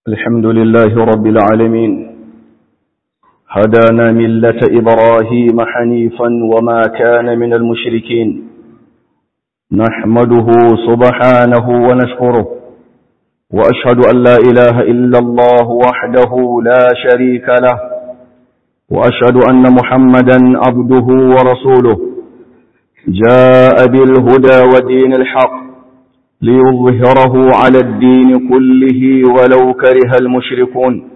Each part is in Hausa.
الحمد لله رب العالمين هدانا ملة إبراهيم حنيفا وما كان من المشركين نحمده سبحانه ونشكره وأشهد أن لا إله إلا الله وحده لا شريك له وأشهد أن محمدا عبده ورسوله جاء بالهدى ودين الحق ليظهره على الدين كله ولو كره المشركون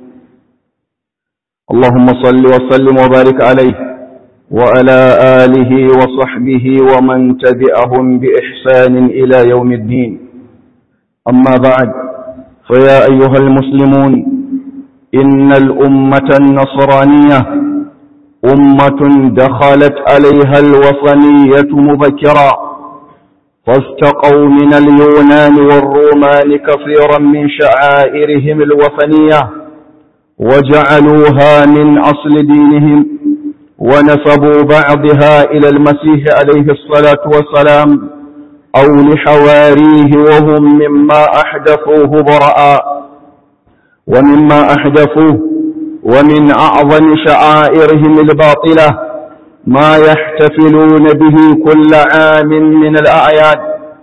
اللهم صل وسلم وبارك عليه وعلى آله وصحبه ومن تبعهم بإحسان إلى يوم الدين أما بعد فيا أيها المسلمون إن الأمة النصرانية أمة دخلت عليها الوطنية مبكرا فاستقوا من اليونان والرومان كثيرا من شعائرهم الوثنية وجعلوها من أصل دينهم ونسبوا بعضها إلى المسيح عليه الصلاة والسلام أو لحواريه وهم مما أحدثوه براء ومما أحدثوه ومن أعظم شعائرهم الباطلة ما يحتفلون به كل عام من الأعياد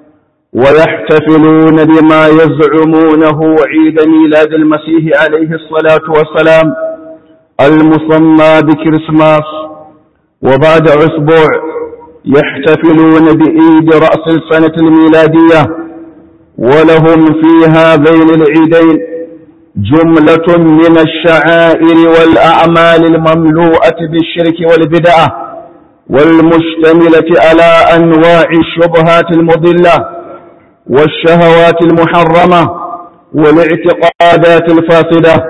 ويحتفلون بما يزعمونه عيد ميلاد المسيح عليه الصلاة والسلام المسمى بكريسماس وبعد أسبوع يحتفلون بعيد رأس السنة الميلادية ولهم في هذين العيدين جملة من الشعائر والأعمال المملوءة بالشرك والبدعة والمشتملة على أنواع الشبهات المضلة والشهوات المحرمة والاعتقادات الفاسدة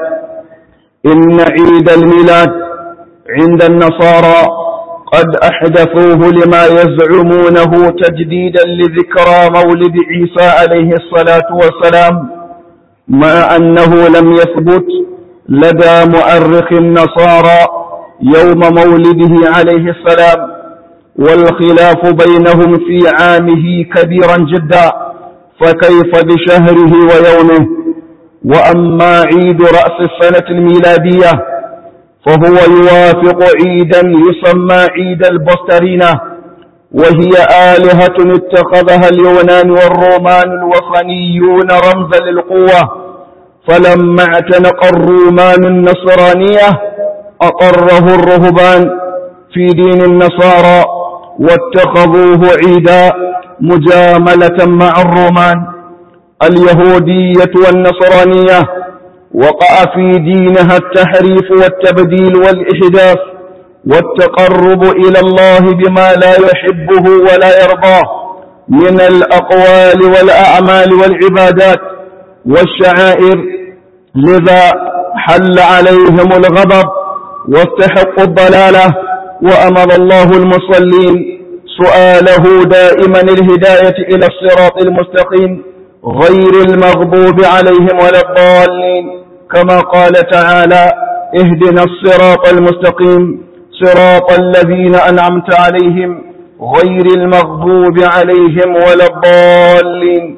إن عيد الميلاد عند النصارى قد أحدثوه لما يزعمونه تجديدا لذكرى مولد عيسى عليه الصلاة والسلام مع أنه لم يثبت لدى مؤرخ النصارى يوم مولده عليه السلام والخلاف بينهم في عامه كبيرا جدا فكيف بشهره ويومه وأما عيد رأس السنة الميلادية فهو يوافق عيدا يسمى عيد البسترينة وهي آلهة اتخذها اليونان والرومان الوثنيون رمزا للقوة فلما اعتنق الرومان النصرانية أقره الرهبان في دين النصارى واتخذوه عيدا مجاملة مع الرومان اليهودية والنصرانية وقع في دينها التحريف والتبديل والإحداث والتقرب إلى الله بما لا يحبه ولا يرضاه من الأقوال والأعمال والعبادات والشعائر لذا حل عليهم الغضب واستحقوا الضلالة وأمر الله المصلين سؤاله دائما الهداية إلى الصراط المستقيم غير المغضوب عليهم ولا الضالين كما قال تعالى اهدنا الصراط المستقيم صراط الذين أنعمت عليهم غير المغضوب عليهم ولا الضالين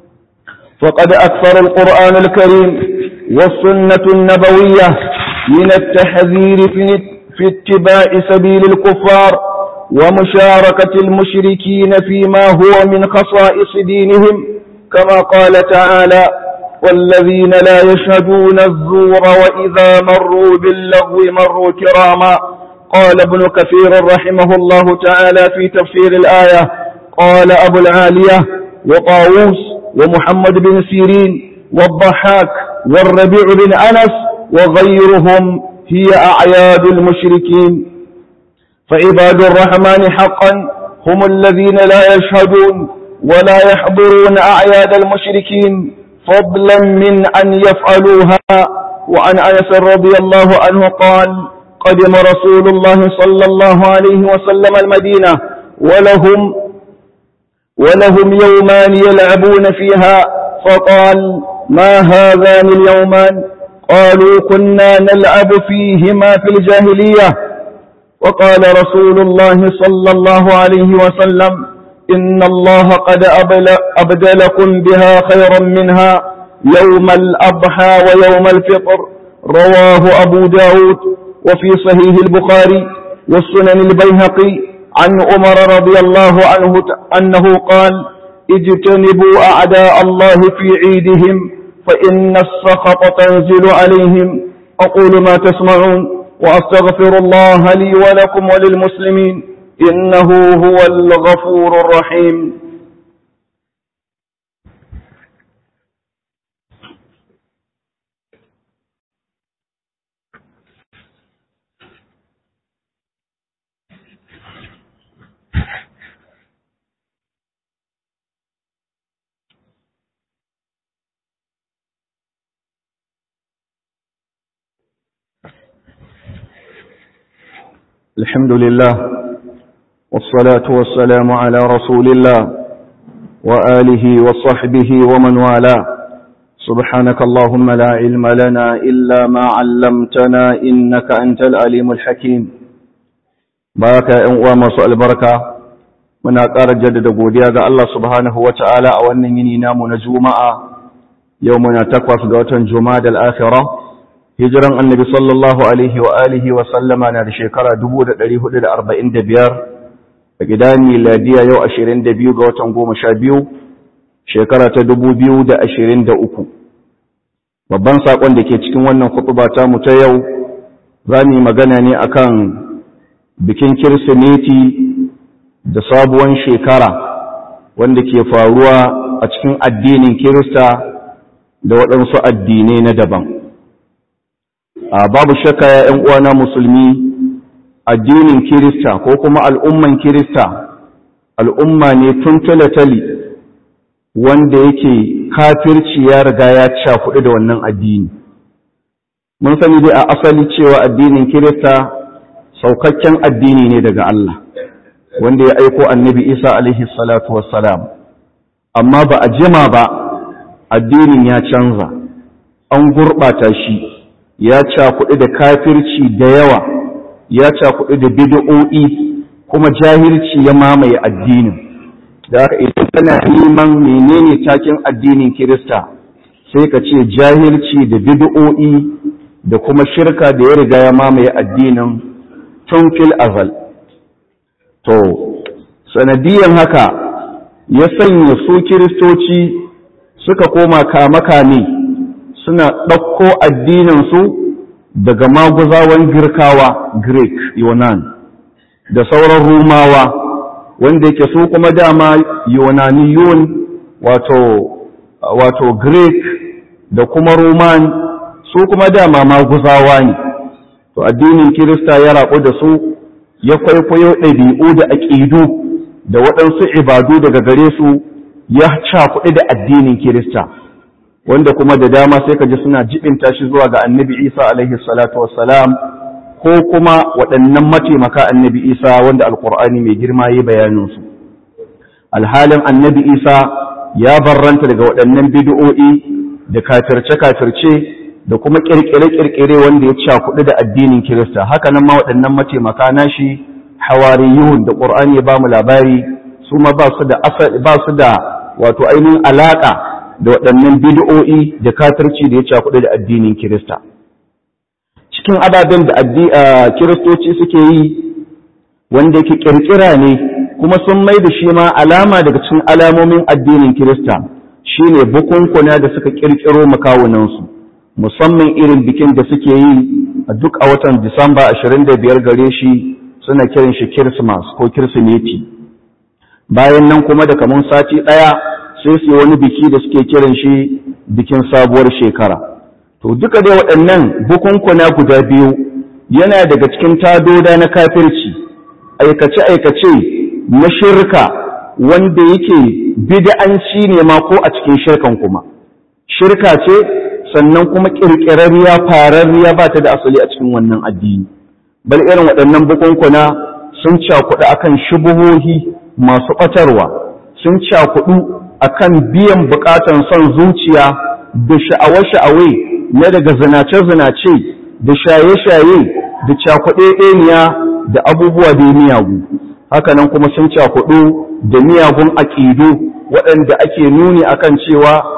فقد أكثر القرآن الكريم والسنة النبوية من التحذير في اتباع سبيل الكفار ومشاركة المشركين فيما هو من خصائص دينهم كما قال تعالى والذين لا يشهدون الزور وإذا مروا باللغو مروا كراما قال ابن كثير رحمه الله تعالى في تفسير الآية قال أبو العالية وطاووس ومحمد بن سيرين والضحاك والربيع بن أنس وغيرهم هي أعياد المشركين فعباد الرحمن حقا هم الذين لا يشهدون ولا يحضرون أعياد المشركين فضلا من أن يفعلوها وعن أنس رضي الله عنه قال قدم رسول الله صلى الله عليه وسلم المدينة ولهم ولهم يومان يلعبون فيها فقال ما هذان اليومان قالوا كنا نلعب فيهما في الجاهلية وقال رسول الله صلى الله عليه وسلم إن الله قد أبدلكم بها خيرا منها يوم الأضحى ويوم الفطر رواه أبو داود وفي صحيح البخاري والسنن البيهقي عن عمر رضي الله عنه أنه قال اجتنبوا أعداء الله في عيدهم فإن السخط تنزل عليهم أقول ما تسمعون وأستغفر الله لي ولكم وللمسلمين إنه هو الغفور الرحيم الحمد لله والصلاة والسلام على رسول الله وآله وصحبه ومن والاه سبحانك اللهم لا علم لنا إلا ما علمتنا إنك أنت العليم الحكيم بارك أنواع مسؤال البركة من أقار جدد قوديا الله سبحانه وتعالى أولنين نام نجوما يومنا تقوى في جماد الآخرة hijiran annabi sallallahu alaihi wa alihi wa sallama na da shekara 1445 a gidan miladiya yau 22 ga watan 12 shekara ta 2023 babban sakon da ke cikin wannan khutba ta mu ta yau za mu yi magana ne akan bikin kirsimeti da sabuwan shekara wanda ke faruwa a cikin addinin kirista da waɗansu addinai na daban babu shakka ya ‘yan uwana musulmi addinin kirista ko kuma al'umman kirista al'umma ne tun talatali wanda yake kafirci ya riga ya cakuɗu da wannan addini mun sani dai a asali cewa addinin kirista saukakken addini ne daga Allah wanda ya aiko annabi isa alaihi salatu wassalam amma ba a jima ba addinin ya canza an gurɓata shi ya cakuɗi da kafirci da yawa ya cakuɗi da bid'o'i kuma jahilci ya mamaye addinin da haka idan kana neman menene takin addinin kirista sai ka ce jahilci da bid'o'i da kuma shirka da ya riga ya mamaye addinin tun fil azal to sanadiyan haka ya sanya su kiristoci suka koma kame-kame suna ɗauko addininsu daga maguzawan girkawa greek yunan da sauran rumawa wanda yake su kuma dama yunaniyun wato wato greek da kuma roman su kuma dama maguzawa ne to addinin kirista ya rabu da su ya kwaikwayo ɗabi'u da aƙidu da waɗansu ibadu daga gare su ya cakuɗi da addinin kirista wanda kuma da dama sai ka ji suna jibinta shi zuwa ga annabi isa alaihi salatu wassalam ko kuma waɗannan mataimaka annabi isa wanda alkur'ani mai girma yi bayaninsu alhalin annabi isa ya barranta daga waɗannan bid'o'i da kafirce-kafirce da kuma ƙirƙire-ƙirƙire wanda ya cakuɗu da addinin kirista haka nan ma waɗannan mataimaka nashi hawariyun da ƙur'ani ya ba mu labari su ma ba su da wato ainihin alaƙa da waɗannan bid'o'i da kafirci da ya cakuɗe da addinin Kirista. Cikin ababen da Kiristoci suke yi wanda yake ƙirƙira ne kuma sun mai da shi ma alama daga cikin alamomin addinin Kirista shi ne bukunkuna da suka ƙirƙiro makawunansu, musamman irin bikin da suke yi a duk a watan Disamba 25 gare shi suna kiran shi Kirismas ko Kirsimeti. Bayan nan kuma da kamun sati ɗaya sai su wani biki da suke kiran shi bikin sabuwar shekara to duka dai waɗannan bukunkuna guda biyu yana daga cikin tadoda na kafirci aikace-aikace na shirka wanda yake bid'anci ne ma ko a cikin shirkan kuma shirka ce sannan kuma ƙirƙirarriya fararriya ba ta da asali a cikin wannan addini bal irin waɗannan bukunkuna sun cakuɗu akan shubuhohi masu ɓatarwa sun cakuɗu akan biyan bukatan son zuciya da sha'awa-sha'awe na daga zinace-zinace da shaye-shaye da cakuɗe ɗeniya da abubuwa da miyagu hakanan kuma sun cakuɗu da miyagun aƙidu waɗanda ake nuni akan cewa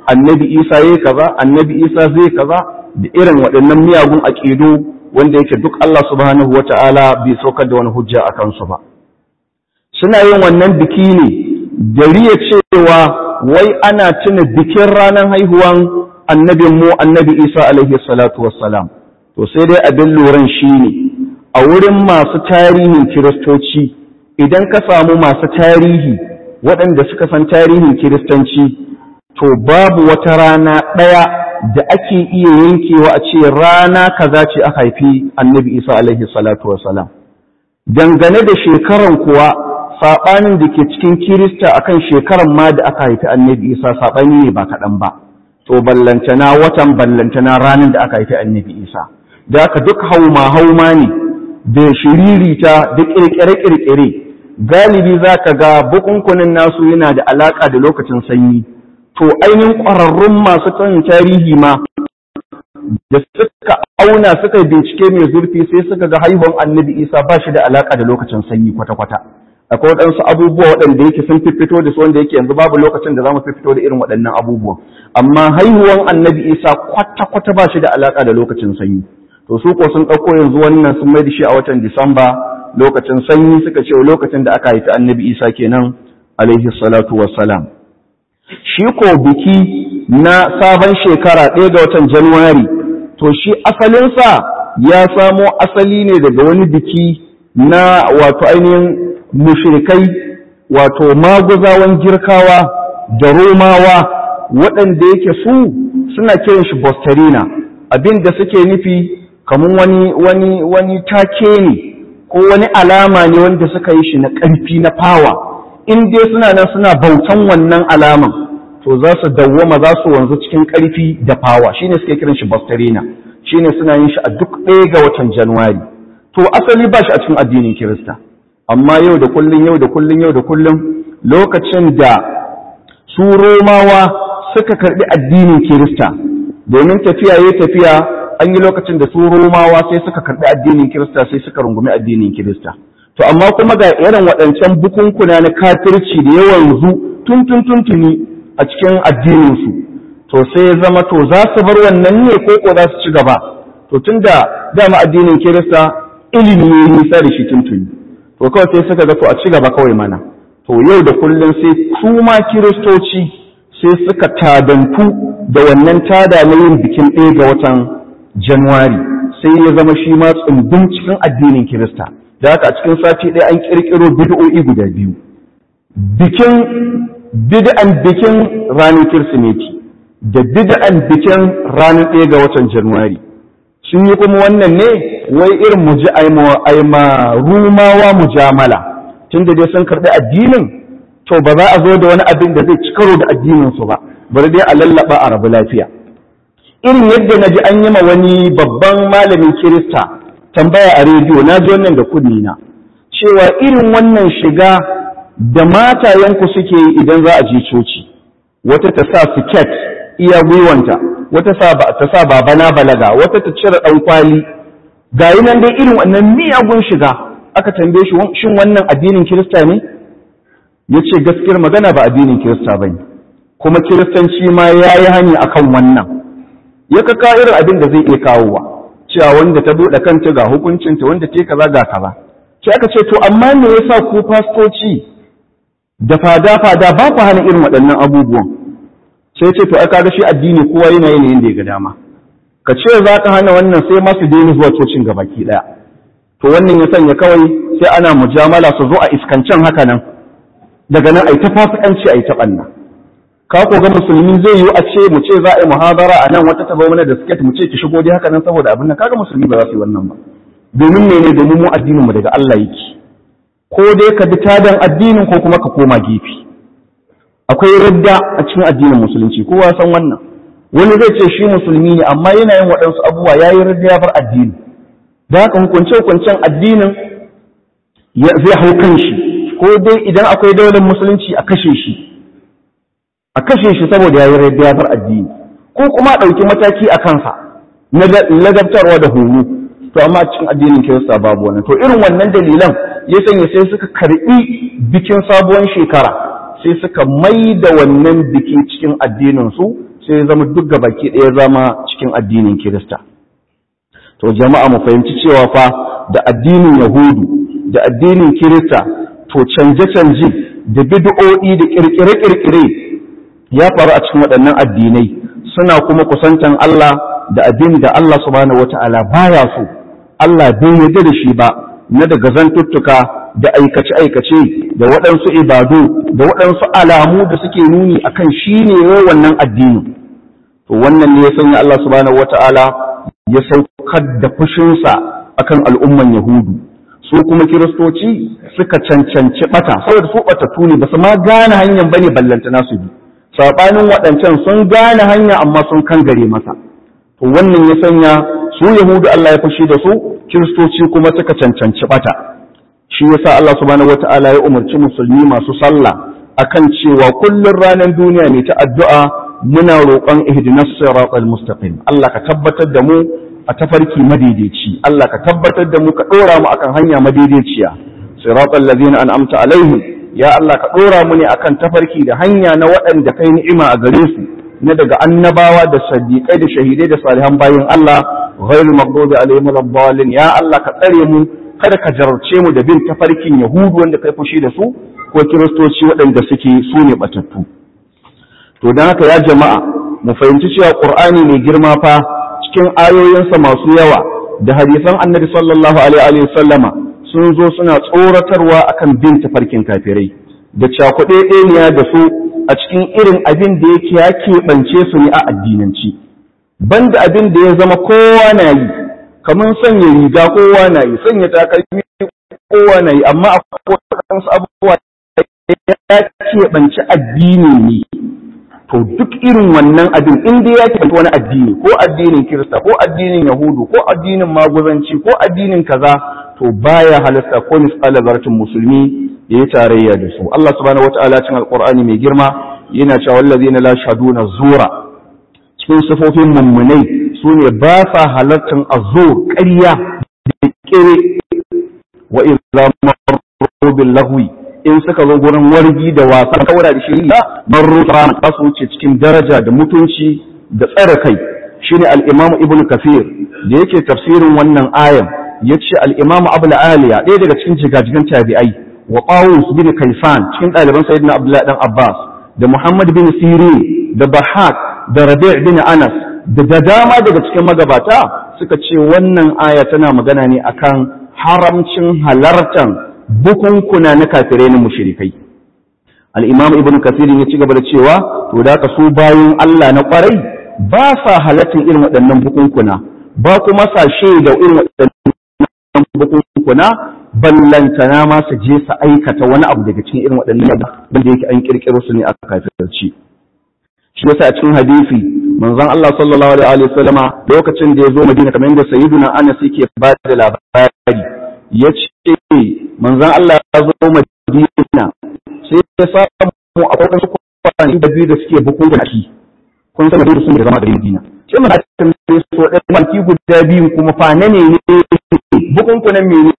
annabi isa yayi kaza annabi isa zai kaza da irin waɗannan miyagun aƙidu wanda yake duk Allah subhanahu wata'ala bai saukar da wani hujja a kansu ba suna yin wannan biki ne da riya cewa wai ana tuna bikin ranar haihuwan annabin mu annabi isa alaihi salatu wassalam to sai dai abin luran shi ne a wurin masu tarihin kiristoci idan ka samu masu tarihi waɗanda suka san tarihin kiristanci to babu wata rana ɗaya da ake iya yankewa a ce rana kaza ce aka haifi annabi isa alaihi salatu wassalam dangane da shekaran kuwa saɓanin da ke cikin kirista akan shekaran ma da aka haifi annabi isa saɓani ne ba kaɗan ba to ballantana watan ballantana ranar da aka haifi annabi isa da aka duk hauma hauma ne da shiririta da ƙirƙire-ƙirƙire galibi za ka ga bukunkunin nasu yana da alaƙa da lokacin sanyi to ainihin ƙwararrun masu tsanin tarihi ma da suka auna suka bincike mai zurfi sai suka ga haihuwan annabi isa ba shi da alaƙa da lokacin sanyi kwata-kwata akwai waɗansu abubuwa waɗanda yake sun fito da su wanda yake yanzu babu lokacin da za mu fito da irin waɗannan abubuwan amma haihuwan annabi isa kwata-kwata ba shi da alaƙa da lokacin sanyi to su ko sun ɗauko yanzu wannan sun mai da shi a watan disamba lokacin sanyi suka ce lokacin da aka haifi annabi isa kenan alaihi salatu wassalam shi ko biki na sabon shekara ɗaya ga watan januwari to shi asalinsa ya samo asali ne daga wani biki na wato ainihin mushrikai wato maguzawan girkawa da romawa waɗanda yake su suna kiran shi bostarina abin da suke nufi kamar wani wani wani take ne ko wani alama ne wanda suka yi shi na ƙarfi na fawa in dai suna nan suna bautan wannan alaman to za su dawwama za su wanzu cikin ƙarfi da fawa shine suke kiran shi bostarina shine suna yin shi a duk ɗaya ga watan januwari to asali ba shi a cikin addinin kirista amma yau da kullun yau da kullun yau da kullun lokacin da su romawa suka karbi addinin kirista domin tafiya yayi tafiya an yi lokacin da su romawa sai suka karbi addinin kirista sai suka rungumi addinin kirista to amma kuma ga irin waɗancan bukunkuna na kafirci da yawan zu tun tun tun tuni a cikin addinin su to sai ya zama to za su bar wannan ne ko ko za su ci gaba to tunda dama addinin kirista ilimi ne nisa da shi tuntuni to kawai sai suka ga to a ci gaba kawai mana to yau da kullum sai su ma kiristoci sai suka tadantu da wannan tada na yin bikin ɗaya ga watan januwari sai ya zama shi ma tsumbin cikin addinin kirista da haka a cikin sati ɗaya an ƙirƙiro bid'o'i guda biyu bikin bid'an bikin ranar kirsimeti da bid'an bikin ranar ɗaya ga watan januwari sun yi kuma wannan ne wai irin mu ji aima rumawa mujamala tun da dai sun karɓi addinin to ba za a zo da wani abin da zai ci karo da addinin su ba bari dai a lallaba a rabu lafiya irin yadda na ji an yi ma wani babban malamin kirista tambaya a rediyo na ji wannan da kunni na cewa irin wannan shiga da matayenku suke yi idan za a je coci wata ta sa siket iya gwiwanta wata ta sa babana balaga wata ta cire ɗan kwali ga yi nan dai irin wannan miyagun shiga aka tambaye shi shin wannan addinin kirista ne ya ce gaskiyar magana ba addinin kirista ba ne kuma kiristanci ma ya yi hani a kan wannan ya kaka irin abin da zai iya kawowa cewa wanda ta buɗe kanta ga hukuncinta wanda ta kaza ga kaza sai aka ce to amma me yasa ku fastoci da fada-fada ba ku hana irin waɗannan abubuwan sai ce to ai kaga shi addini kowa yana yin da ya ga dama ka ce za ka hana wannan sai masu daina zuwa cocin ga baki ɗaya to wannan ya sanya kawai sai ana mujamala su zo a iskancen haka nan daga nan a yi ta fasikanci a yi ta ɓanna ka ko ga musulmi zai yi a ce mu ce za a yi muhabara a nan wata taba mana da siket mu ce ki shigo dai haka nan saboda abin nan kaga musulmi ba za su yi wannan ba domin mene domin mu addinin mu daga Allah yake ko dai ka bi tadan addinin ko kuma ka koma gefe akwai radda a cikin addinin musulunci kowa san wannan wani zai ce shi musulmi ne amma yana yin waɗansu abubuwa ya yi radda ya bar addini da haka hukunce-hukuncen addinin zai hau kan shi ko dai idan akwai daular musulunci a kashe shi a kashe shi saboda ya yi radda ya bar addini ko kuma a ɗauki mataki a kansa na ladabtarwa da horo to amma cikin addinin kirista babu wannan to irin wannan dalilan ya sanya sai suka karɓi bikin sabuwar shekara sai suka mai da wannan biki cikin addininsu sai zama duk gabaki ɗaya zama cikin addinin kirista to jama'a mu fahimci cewa fa da addinin yahudu da addinin kirista to canje-canje da bid'o'i da kirkire-kirkire ya faru a cikin waɗannan addinai suna kuma kusantan Allah da abin da Allah subhanahu wata'ala baya so Allah bai yarda da shi ba na daga zantuttuka da aikace-aikace da waɗansu ibadu da waɗansu alamu da suke nuni akan shi ne wannan addinin to wannan ne ya sanya Allah subhanahu wata'ala ya saukar da fushinsa akan al'umman yahudu su kuma kiristoci suka cancanci bata saboda su batattu ne basu ma gane hanyar bane ballanta nasu bi sabanin waɗancan sun gane hanya amma sun kangare masa to wannan ya sanya su yahudu Allah ya fushi da su kiristoci kuma suka cancanci bata shi yasa Allah subhanahu wataala ya umarci musulmi masu sallah akan cewa kullun ranar duniya ne ta addu'a muna roƙon ihdinas siratal mustaqim Allah ka tabbatar da mu a tafarki madaidaici Allah ka tabbatar da mu ka ɗora mu akan hanya madaidaiciya siratal ladzina an'amta alaihim ya Allah ka ɗora mu ne akan tafarki da hanya na waɗanda kai ni'ima a gare su na daga annabawa da sadiqai da shahidai da salihan bayin Allah ghairul maghdubi alaihim waladdallin ya Allah ka tsare mu kada ka jarabce mu da bin tafarkin yahudu wanda kai fushi da su ko kiristoci waɗanda suke su ne batattu to don haka ya jama'a mu fahimci cewa qur'ani mai girma fa cikin ayoyinsa masu yawa da hadisan annabi sallallahu alaihi wa sallama sun zo suna tsoratarwa akan bin tafarkin kafirai da cakuɗe ɗeniya da su a cikin irin abin da yake ya keɓance su ne a addinanci banda abin da ya zama kowa na yi kamar sanya riga kowa na yi sanya takalmi kowa na yi amma akwai waɗansu abubuwa ya keɓance addini ne to duk irin wannan abin in dai ya keɓance wani addini ko addinin kirista ko addinin yahudu ko addinin maguzanci ko addinin kaza to baya halasta ko misali zartin musulmi ya yi tarayya da su Allah subhanahu wata'ala cikin alqur'ani mai girma yana cewa wallazina la shaduna zura cikin sifofin mummunai su ne ba sa halartar azur ƙarya da kire wa idza marru bil lahwi in suka zo gurin wargi da wasa kawara da shiri marru ta su wuce cikin daraja da mutunci da tsare kai shine al-imam ibnu kafir da yake tafsirin wannan ayan yace al-imam abul aliya ɗaya daga cikin jigajigan tabi'ai wa qawus bin kaisan cikin ɗaliban sayyidina abdullahi dan abbas da muhammad bin sirin da bahak da rabi' bin anas da dama daga cikin magabata suka ce wannan aya tana magana ne akan haramcin halartan bukunkuna na kafirai na mushrikai al-imam ibn kasir ya ci gaba da cewa to da ka su bayan Allah na kwarai ba sa halartan irin waɗannan bukunkuna ba kuma sa da irin waɗannan bukunkuna ballantana ma su je su aikata wani abu daga cikin irin waɗannan wanda yake an kirkiro su ne a kafirci shi yasa a cikin hadisi manzon Allah sallallahu alaihi wa sallama lokacin da ya zo Madina kamar yadda sayyiduna Anas yake ba da labari ya ce manzon Allah ya zo Madina sai ya samu a kwakwar su kwanaki da biyu da suke bukunkuna shi kun san da su ne zama da Madina sai mun hakan ne so ɗan kwanaki guda biyu kuma fa ne ne bukunkunan menene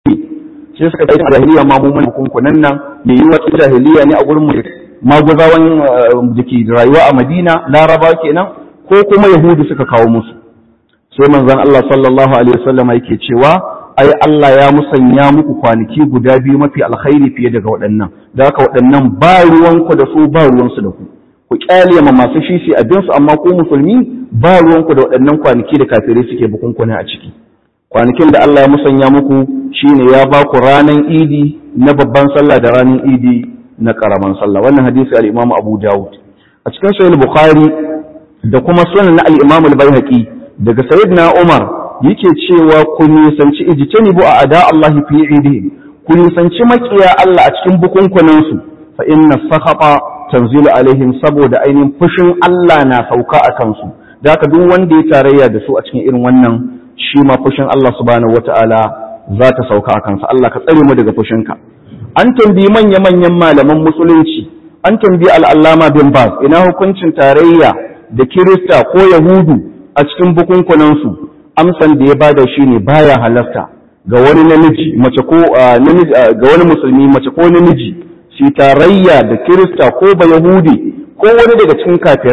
sai suka kai jahiliya ma mu mun bukunkunan nan me yi wata jahiliya ne a gurin mu maguzawan da ke rayuwa a Madina Laraba kenan ko kuma Yahudu suka kawo musu sai manzon Allah sallallahu alaihi wasallam yake cewa ai Allah ya musanya muku kwanaki guda biyu mafi alkhairi fiye daga waɗannan da haka waɗannan ba ruwanku da su ba ruwansu da ku ku kyale ma masu shishi abin su amma ku musulmi ba ruwanku da waɗannan kwanaki da kafirai suke bukunkuna a ciki kwanakin da Allah ya musanya muku shine ya ba ku ranan idi na babban sallah da ranan idi na karaman sallah wannan hadisi al-Imam Abu Dawud a cikin sahih Bukhari da kuma sunan na al-Imam al-Baihaqi daga sayyidina Umar yake cewa ku nisanci ijtanibu a ada Allah fi idihim ku nisanci makiya Allah a cikin bukunkunan su fa inna sakhata tanzilu alaihim saboda ainihin fushin Allah na sauka a kansu da haka duk wanda ya tarayya da su a cikin irin wannan shi ma fushin Allah subhanahu wataala za ta sauka a kansa Allah ka tsare mu daga fushinka an tambayi manya-manyan malaman musulunci an tambayi al'allama bin bas ina hukuncin tarayya da kirista ko yahudu a cikin bukunkunansu amsan da ya bada shi ne baya halarta ga wani namiji mace ko ga wani musulmi mace ko namiji shi tarayya da kirista ko ba yahudi ko wani daga cikin kafirai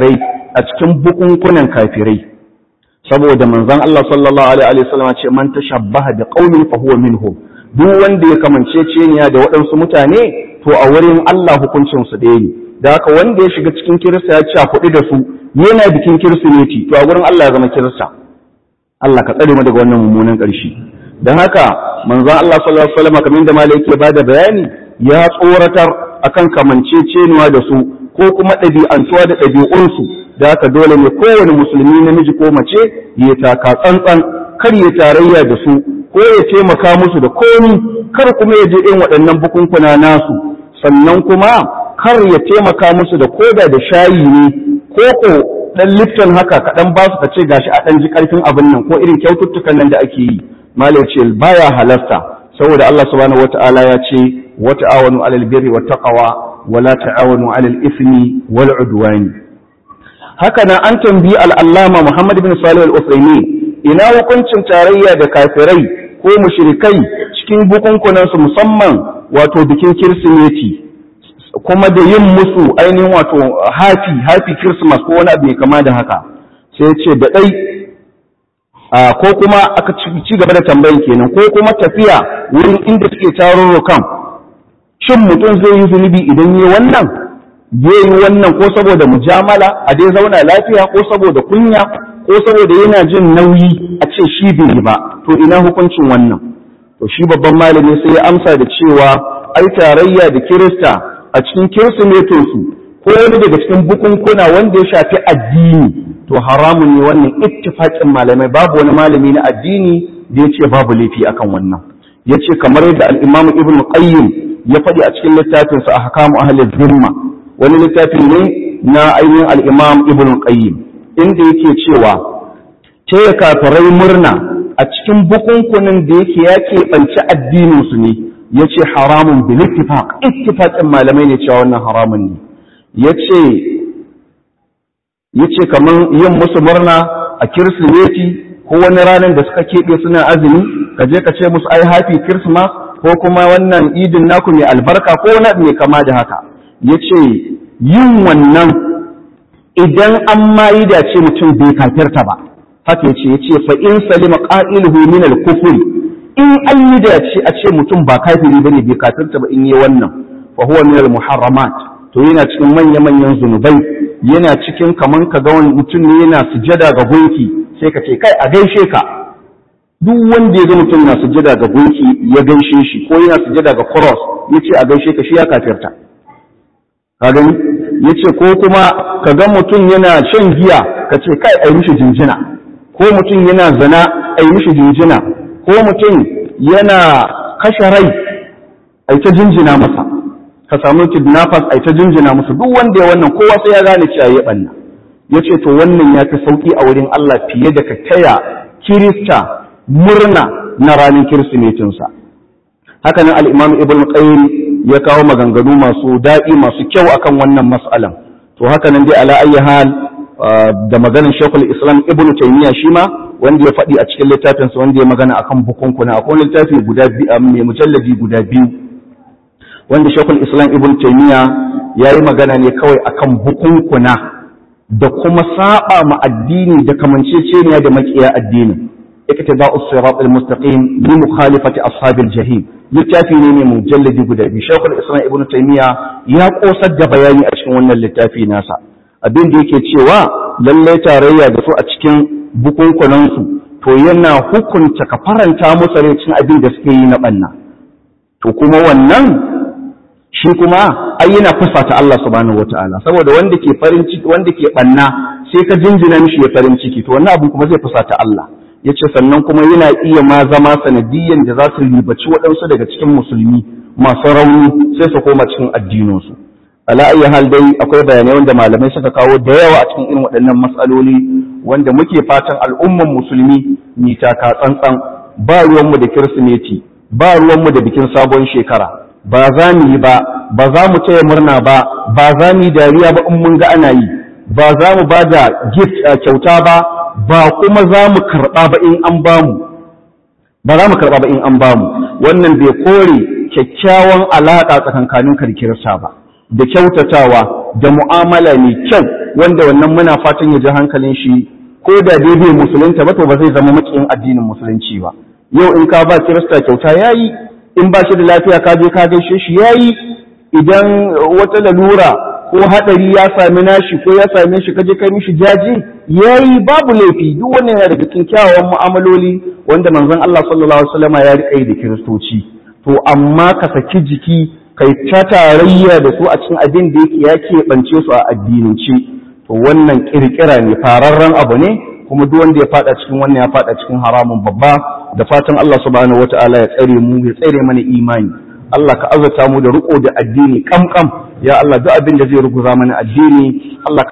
a cikin bukunkunan kafirai saboda manzon Allah sallallahu alaihi wasallam ce man tashabbaha bi qaumin fa huwa minhum duk wanda ya kamance ceniya da waɗansu mutane to a wurin Allah hukuncin su ɗaya ne da haka wanda ya shiga cikin kirista ya ci a kuɗi da su yana bikin kirsimeti to a wurin Allah ya zama kirista Allah ka tsare mu daga wannan mummunan ƙarshe don haka manzon Allah sallallahu alaihi wasallam kamar da malai yake bada bayani ya tsoratar akan kamanceceniya da su ko kuma ɗabi'antuwa da ɗabi'unsu da haka dole ne kowane musulmi namiji ko mace ya taka tsantsan kar ya tarayya da su ko ya taimaka musu da komi kar kuma ya je irin waɗannan bukunkuna nasu sannan kuma kar ya taimaka musu da koda da shayi ne ko ko dan lifton haka kaɗan ba su ka ce gashi a ɗan ji ƙarfin abin nan ko irin kyaututtukan nan da ake yi malai ce baya halasta saboda Allah subhanahu wata'ala ya ce wa ta'awanu alal birri wat taqwa wa la ta'awanu alal ismi wal udwani haka nan an tambayi al-allama Muhammad bin Salih al-Uthaymeen ina hukuncin tarayya da kafirai ko mushrikai cikin bukunkunan su musamman wato bikin kirsimeti kuma da yin musu ainihin wato happy happy christmas ko wani abu mai kama da haka sai ya ce da ɗai ko kuma aka ci gaba da tambayin kenan ko kuma tafiya wurin inda suke tarurrukan shin mutum zai yi zunubi idan yi wannan zai yi wannan ko saboda mujamala a dai zauna lafiya ko saboda kunya ko saboda yana jin nauyi a ce shi bai yi ba to ina hukuncin wannan to shi babban malami sai ya amsa da cewa ai tarayya da kirista a cikin kirsimetinsu ko wani daga cikin bukunkuna wanda ya shafi addini to haramun ne wannan ittifaqin malamai babu wani malami na addini da ya ce babu laifi akan wannan ya ce kamar yadda al-imam ibn qayyim ya faɗi a cikin littafinsa ahkamu ahli zimma wani littafi ne na ainihin al-imam ibn qayyim inda yake cewa taya kafirai murna a cikin bukunkunan da yake ya keɓanci addinin su ne ya ce haramun bil ittifaq ittifaqin malamai ne cewa wannan haramun ne ya ce yace kaman yin musu murna a kirsimeti ko wani ranar da suka keɓe suna azumi ka je ka ce musu ai happy christmas ko kuma wannan idin naku mai albarka ko wani mai kama da haka yace yin wannan idan an ma yi dace mutum bai kafirta ba haka yace yace fa in salima qa'iluhu min al-kufr in an yi dace a ce mutum ba kafiri bane bai kafirta ba in yi wannan fa huwa min al-muharramat to yana cikin manya-manyan zunubai yana cikin kaman ka ga wani mutum ne yana sujada ga gunki sai ka ce kai a gaishe ka duk wanda ya ga mutum na sujada ga gunki ya gaishe shi ko yana sujada ga cross ya ce a gaishe ka shi ya kafirta ka gani ya ce ko kuma ka ga mutum yana shan giya ka ce kai a yi mishi jinjina ko mutum yana zina a yi mishi jinjina ko mutum yana kashe rai a ta jinjina masa ka samu kidnappers ai ta jinjina musu duk wanda ya wannan kowa sai ya gane cewa ya banna yace to wannan ya fi sauki a wurin Allah fiye da ka taya kirista murna na ranar kirsimetin sa haka nan al-Imam Ibn Qayyim ya kawo maganganu masu daɗi masu kyau akan wannan mas'alan to haka nan dai ala ayyi hal da maganar Sheikhul Islam Ibn Taymiyyah shi ma wanda ya faɗi a cikin littafinsa wanda ya magana akan bukunkuna akwai littafi guda biyu mai mujalladi guda biyu wanda shekul islam ibn taimiyya ya yi magana ne kawai akan bukunkuna da kuma saba ma addini da kamanceceniya da makiya addinin iktida as-sirat al-mustaqim bi mukhalifati ashabil jahim littafi ne mai mujalladi guda biyu shekul islam ibn taimiyya ya kosar da bayani a cikin wannan littafi nasa abin da yake cewa lallai tarayya da su a cikin bukunkunansu to yana hukunta ka faranta musu rai cin abin da suke yi na banna to kuma wannan shi kuma ai yana fusata Allah subhanahu wataala saboda wanda ke farin ciki wanda ke banna sai ka jinjina mishi ya farin ciki to wannan abin kuma zai fusata Allah yace sannan kuma yana iya ma zama sanadiyyan da za su ribaci waɗansu daga cikin musulmi masu rauni sai su koma cikin addininsu ala ayi hal dai akwai bayanai wanda malamai suka kawo da yawa a cikin irin waɗannan matsaloli wanda muke fatan al'umman musulmi ni taka tsantsan ba ruwanmu da kirsimeti ba ruwanmu da bikin sabon shekara ba za mu yi ba ba za mu taya murna ba ba za mu yi dariya ba in mun ga ana yi ba za mu ba da gift kyauta ba ba kuma za mu karɓa ba in an ba mu ba za mu karɓa ba in an ba mu wannan bai kore kyakkyawan alaƙa tsakankanin karkirsa ba da kyautatawa da mu'amala mai kyau wanda wannan muna fatan ya ji hankalin shi ko da dai bai musulunta ba to ba zai zama makiyin addinin musulunci ba yau in ka ba kirista kyauta yayi in ba shi da lafiya ka je ka gaishe shi yayi idan wata lalura ko hadari ya sami nashi ko ya same shi kaje kai mishi jaji yayi babu laifi duk wannan yana daga cikin kyawawan mu'amaloli wanda manzon Allah sallallahu alaihi wasallam ya rika yi da kiristoci to amma ka saki jiki kai ta tarayya da su a cikin abin da yake ya keɓance su a addinance to wannan kirkira ne fararren abu ne kuma duk wanda ya fada cikin wannan ya fada cikin haramun babba da fatan Allah subhanahu wataala ya tsare mu ya tsare mana imani Allah ka azurta mu da riko da addini kamkam ya Allah duk abin da zai ruguza mana addini Allah